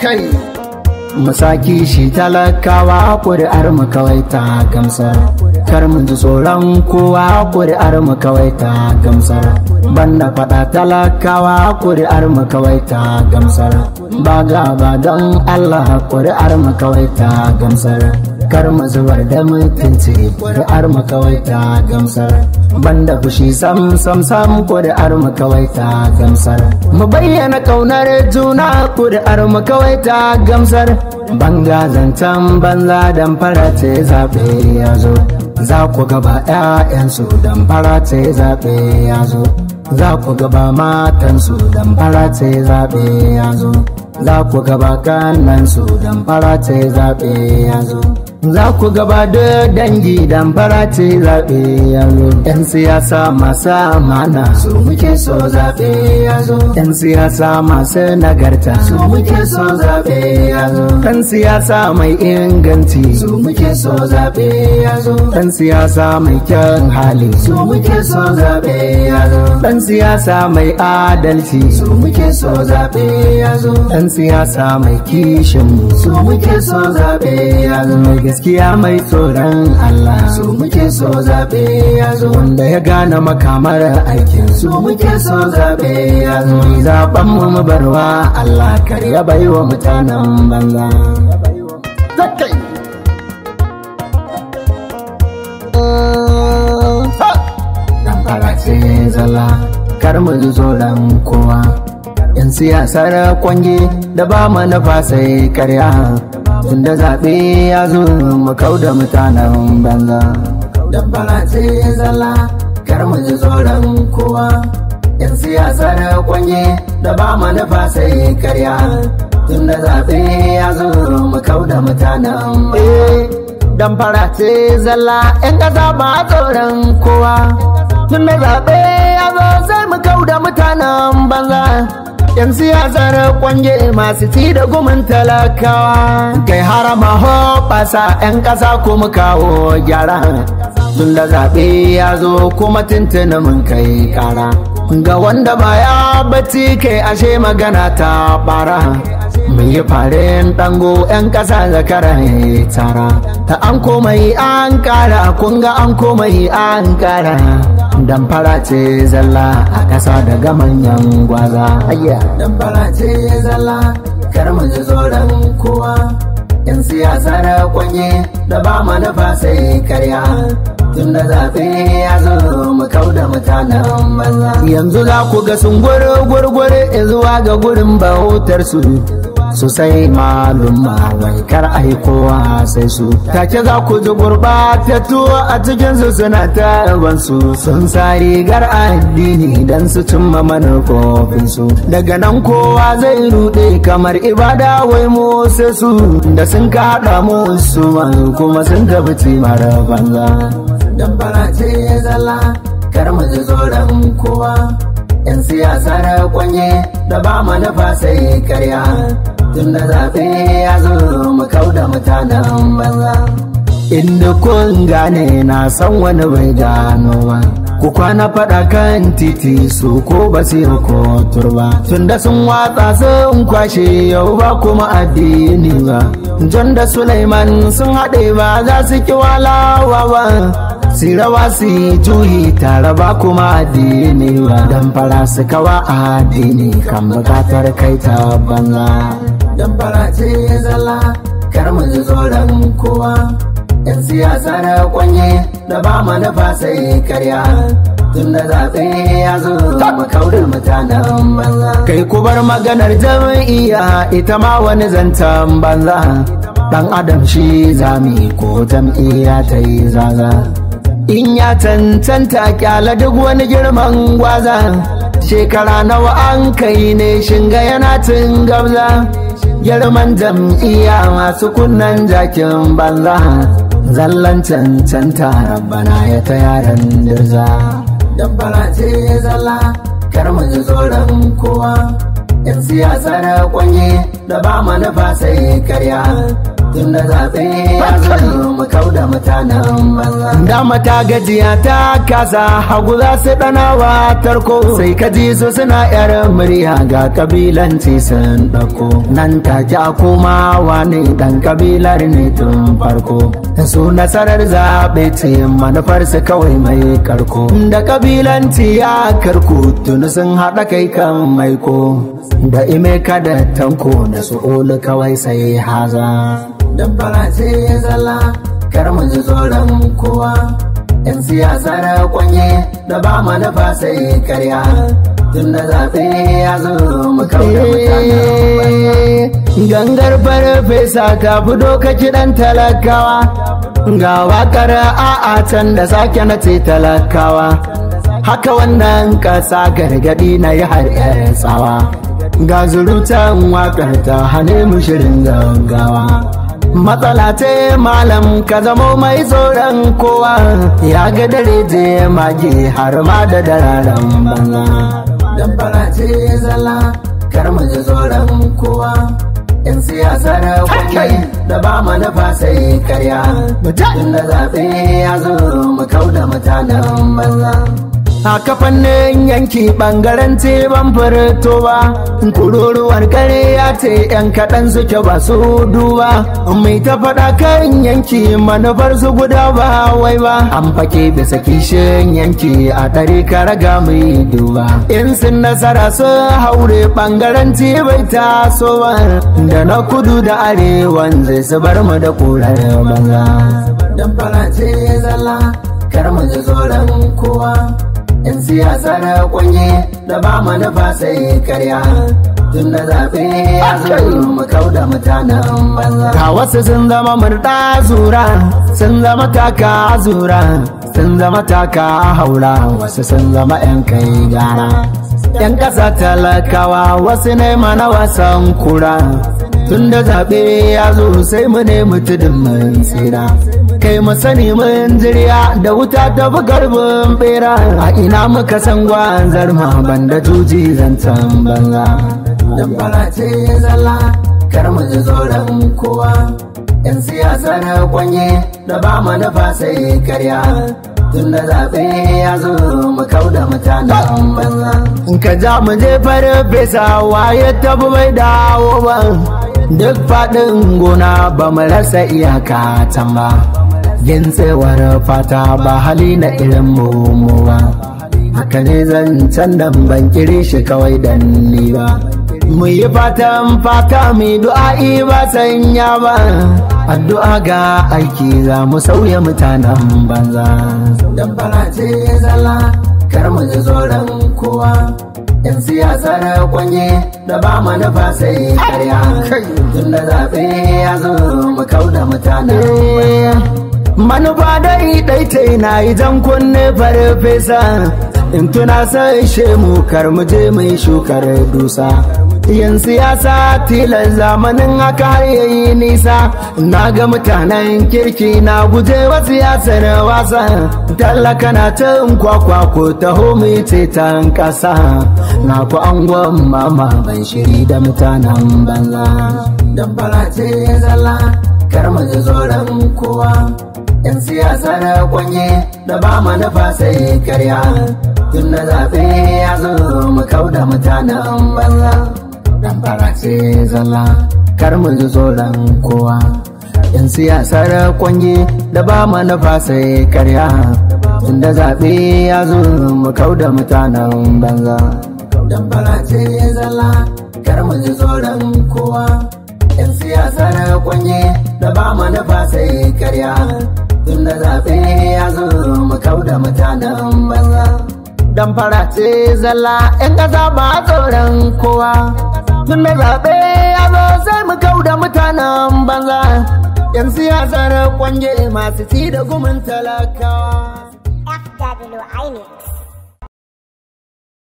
kai musaki shi talakawa ƙuri'ar mu kawai ta gamsar kar mu ji tsoron kowa ƙuri'ar mu kawai ta gamsar banda faɗa talakawa ƙuri'ar mu kawai ta gamsar ba gaba don Allah ƙuri'ar mu kawai ta gamsar kar mu zubar da mutunci ƙuri'ar mu kawai ta gamsar banda fushi sam sam sam ƙuri'ar mu kawai ta gamsar mu bayyana ƙaunar juna ƙuri'ar mu kawai ta gamsar banga zancen banza dan fara ce zaɓe ya zo za ku gaba 'ya'yansu dan fara ce zaɓe ya zo za ku gaba matansu dan fara ce zaɓe ya zo za ku gaba kannansu dan fara ce zaɓe ya zo za ku gaba da dangi dan fara ce zaɓe ya zo yan siyasa masu amana su muke so zaɓe ya zo yan siyasa masu nagarta su muke so zaɓe ya zo kan siyasa mai inganci su muke so zaɓe ya zo dan siyasa mai kyan hali su muke so zaɓe ya zo dan siyasa mai adalci su muke so zaɓe ya zo dan siyasa mai kishin mu su muke so zaɓe ya zo mai gaskiya mai tsoron Allah su muke so zaɓe ya zo wanda ya gane makamar aikin su muke so zaɓe ya zo zaɓen mu mu barwa Allah kar ya baiwa mutanen banza zakai dan farace zala kar mu ji tsoron kowa yan siyasar kwange da ba manufa sai karya tunda zaɓe ya zo mu kau da mutanen banza dan farace zala kar mu ji tsoron kowa yan siyasar kwange da ba manufa sai karya tunda zaɓe ya zo mu kau da mutanen dan farace zalla yan ƙasa ba tsoron kowa tun da zaɓe ya zo sai mu kau da mutanen banza yan siyasar kwange masu ci da gumin talakawa kai harama hoɓasa yan ƙasa kuma kawo gyara tun da zaɓe ya zo kuma tuntuni mun kai ƙara ga wanda baya bacci kai ashe magana ta bara mun yi farin dango 'yan ƙasa zakara tara ta an komai an ƙara kunga an komai an ƙara dan fara ce zalla a ƙasa daga manyan gwaza ayya dan fara ce zalla kar mu ji tsoron kowa yan siyasa da kwanye da ba manufa sai karya tun da zaɓe ya zo mu kau da mutanen banza yanzu za ku ga sun gwargwargware zuwa ga gurin bautar su su sai malumma wai kar ai kowa sai su take za ku ji gurbatattu a cikin su suna tarban su sun sa rigar addini dan su cimma manufofin su daga nan kowa zai rude kamar ibada wai mu sai su da sun ka hada mu su kuma sun tafi timar banza dan farace zalla kar mu ji tsoron kowa yan siyasa da kwanye da ba manufa sai karya tun da zaɓe ya zo mu kau da mutanen banza inda kun gane na san wani bai gano ba ku kwana faɗa kan titi su ko ba su ko turba tun da sun watsa sun kwashe yau ba kuma addini ba John da Sulaiman sun haɗe ba za su ki walawa ba si rawa su juyi tare ba kuma addini ba dan fara su kawa addini kan bukatar kai ta banza dan fara ce zalla kar mu ji tsoron kowa yan siyasa na kwanye da ba manufa sai karya tun da zaɓe ya zo mu kaurin mutanen banza kai ku bar maganar jam'iyya ita ma wani zancen banza dan adam shi zami ko jam'iyya ta yi zaza in ya cancanta kyala duk wani girman gwaza shekara nawa an kai ne shinga yana cin gabza girman jam'iyya masu kunnan jakin banza zallan cancanta rabbana ya ta yaran dirza dabbara ce zalla kar mu ji tsoron kowa yan siyasa na kwanye da ba manufa sai karya tunda zaɓe ya zo mu kauda mutanen banza dama ta gajiya ta kasa hagu za su ɗanawa tarko sai ka ji su suna yar murya ga kabilanci sun ɗauko nan take a komawa ne ɗan kabilar ne tun farko su nasarar zaɓe ce manufar su kawai mai karko da kabilanci ya karku tuni sun haɗa kai kan maiko da ime da tanko da su olu kawai sai haza dan farace zalla kar mu ji tsoron kowa yan siyasa na kwanye da ba manufa sai karya tun da zaɓe ya zo mu kauda mutane gangar farfesa ta fito ka kiɗan talakawa ga wakar a'a can da sake na ce talakawa haka wannan ƙasa gargaɗi na yi har tsawa ga zurutan wakar ta hane mu shirin gaggawa matsala ce malam ka zamo mai tsoron kowa ya ga dare je mage har ma da dararen banza dan fara ce zalla kar mu ji tsoron kowa yan siyasa da kwakwai da ba manufa sai karya mutum da zaɓe ya zo mu kauda mutanen banza a kafannin yanki bangaren ce ban furto ba kururuwar kare ya ce yan kaɗan suke ba su duba mai ta faɗa kan yanki manufar su guda ba wai ba an fake bisa kishin yanki a ɗari raga mai duba in sun nasara su haure bangaren ce bai taso ba da na kudu da arewan zai su bar mu da kurar banza dan fara ce zalla kar mu ji tsoron kowa yan siyasa na kwanye da ba manufa sai karya tun da zaɓe ya zo mu kauda mutanen banza ga wasu sun zama murɗa zura sun zama taka zura sun zama taka haura wasu sun zama yan kai gara yan ƙasa talakawa wasu ne mana wasan kura tun da zaɓe ya zo sai mu ne mutudin mun tsira kai mu sani mun jirya da wuta ta fi garbin bera a ina muka san gwanzar ma banda juji zancen banza dan ce zalla kar mu ji tsoron kowa yan siyasa na kwanye da ba manufa sai karya tun da zaɓe ya zo mu kauda mutanen banza in ka ja mu je farfesa waye tabi bai dawo ba duk faɗin gona ba mu rasa iyaka can ba yin tsewar fata ba hali na irin mu ba haka ne zancen da ban kiri shi kawai dan ni ba mu yi fatan fata mu du'a'i ba sanya ba addu'a ga aiki za mu sauya mutanen banza dan ce zalla kar mu ji tsoron kowa yan siyasa na kwanye da ba manufa sai karya tun da zaɓe ya zo mu kauda mutanen manufa dai dai ta na yi jan kunne farfesa in tuna sai shemu kar mu je mai shukar dusa yin siyasa tilan zamanin haka har yayi nisa na ga mutanen kirki na guje wa siyasar wasa tallaka na cin kwakwa ko taho mai ceton kasa na ku angon mama ban shiri da mutanen banza dan ce zalla kar mu ji tsoron kowa yan siyasa na kwanye da ba manufa sai karya tun da zaɓe ya zo mu kauda mutanen banza dan ce zalla kar mu ji tsoron kowa yan siyasar kwanye da ba manufa sai karya tun da zaɓe ya zo mu kauda mutanen banza dan ce zalla kar mu ji tsoron kowa yan siyasar kwanye da ba manufa sai karya tun da zaɓe ya zo mu kauda mutanen banza dan ce zalla yan ƙasa ba tsoron kowa tun da zaɓe ya zo sai mu kauda mutanen banza yan siyasar kwanje masu ci da gumin talakawa FW Inex.